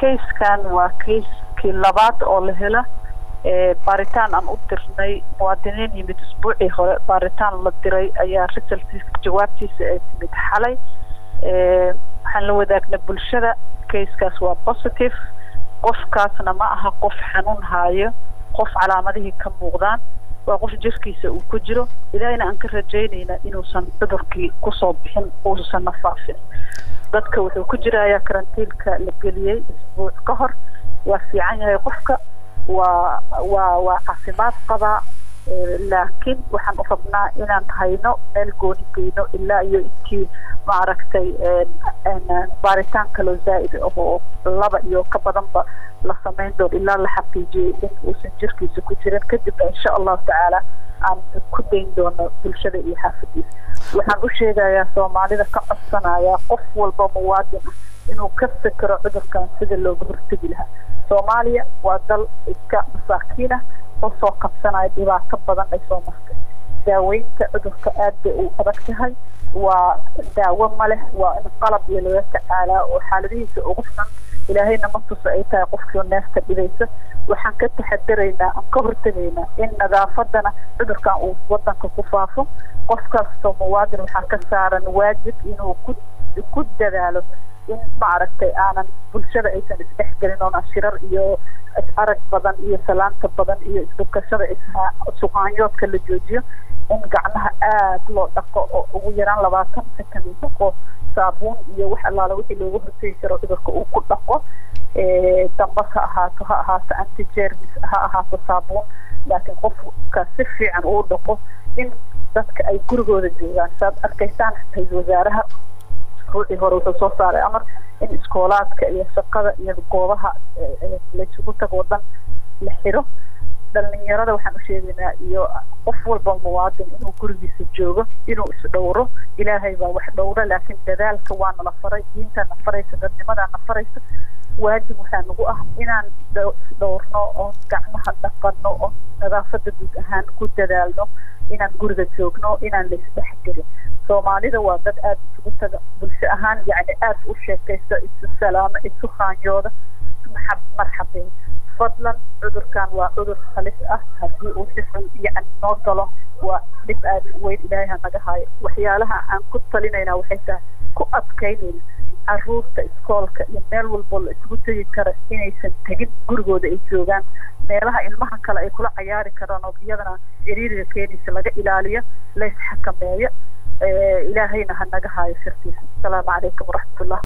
kayskan waa kayskii labaad oo la hela baaritaan aan u dirnay muwaadiniin yimid isbuucii hore baaritaan la diray ayaa resultiisa jawaabtiisa ay timid xalay waxaan la wadaagnay bulshada kayskaas waa positive qofkaasna ma aha qof xanuun haayo qof calaamadihii ka muuqdaan waa qof jirkiisa uu ku jiro ilaahayna aan ka rajaynayna inuusan cudurkii kusoo bixin uusan nafaafin dadka wuxuu ku jirayaa karantiilka la geliyey isbuuc ka hor waa fiican yahay qofka waa waa waa caafimaad qabaa laakiin waxaan u rabnaa inaan hayno meel gooni geyno ilaa iyo intii maaragtay baaritaan kaloo zaa'id oo laba iyo ka badanba la samayn doono ilaa la xaqiijiyey in uusan jirkiisa ku jirin kadibna insha allahu tacaala aan ku dayn doono bulshada iyo xaafadiisa waxaan u sheegayaa soomaalida ka codsanayaa qof walba muwaadin ah inuu ka fikiro cudurkan sida looga hortegi lahaa soomaaliya waa dal iska masaakiin ah oo soo qabsanaya dhibaato badan ay soo martay daaweynta cudurka aad bay u adag tahay waa daawo ma leh waa in qalab iyo laga tacaalaa oo xaaladihiisa ugu xun ilaahayna ma tusa ay tahay qofkii neefta dhibaysa waxaan ka taxadaraynaa aan ka hortegaynaa in nadaafadana cudurkan uu wadanka ku faafo qof kastoo muwaadin waxaa ka saaran waajib inuu ku ku dadaalo in maaragtay aanan bulshada aysan isdhexgelin oona shirar iyo is-arag badan iyo salaanta badan iyo isdukashada suqaanyoodka la joojiyo in gacmaha aad loo dhaqo oo ugu yaraan labaatan sekan dhaqo saabuun iyo wax allaala wixii looga hortegi karo cudurka uu ku dhaqo dambas ha ahaato ha ahaato antigermis ha ahaato saabuun laakiin qofka si fiican uu dhaqo in dadka ay gurigooda joogaan saad arkaysaan ra-iisul wasaaraha ruuxii hore wuxuu soo saaray amar in iskoolaadka iyo shaqada iyo goobaha laysugu tagoo dhan la xiro dhalinyarada waxaan u sheegaynaa iyo qof walba muwaadin inuu gurigiisa joogo inuu isdhowro ilaahay baa wax dhowra laakiin dadaalka waa nala faray diintaana faraysa dadnimadaana faraysa waajib waxaa nagu ah inaan isdhowrno oon gacmaha dhaqano oon nadaafada guud ahaan ku dadaalno inaan guriga joogno inaan la isdhexgelin soomaalida waa dad aada isugu taga bulsho ahaan yacni aada u sheekaysta isu salaamo isu haanyooda maxab marxabeyn fadlan cudurkan waa cudur halis ah haddii uu si xun yacni noo galo waa dhib aada weyn ilaahay ha naga haayo waxyaalaha aan ku talinayna waxay tahay ku adkaynayna caruurta iskoolka iyo meel walbo la isugu tegi kara inaysan tegin gurigooda ay joogaan meelaha ilmaha kale ay kula cayaari karaan oo iyadana ciriiriga keenaysa laga ilaaliyo la isxakameeyo ilaahayna ha naga haayo sirtiisa asalaamu calaykum waraxmatullah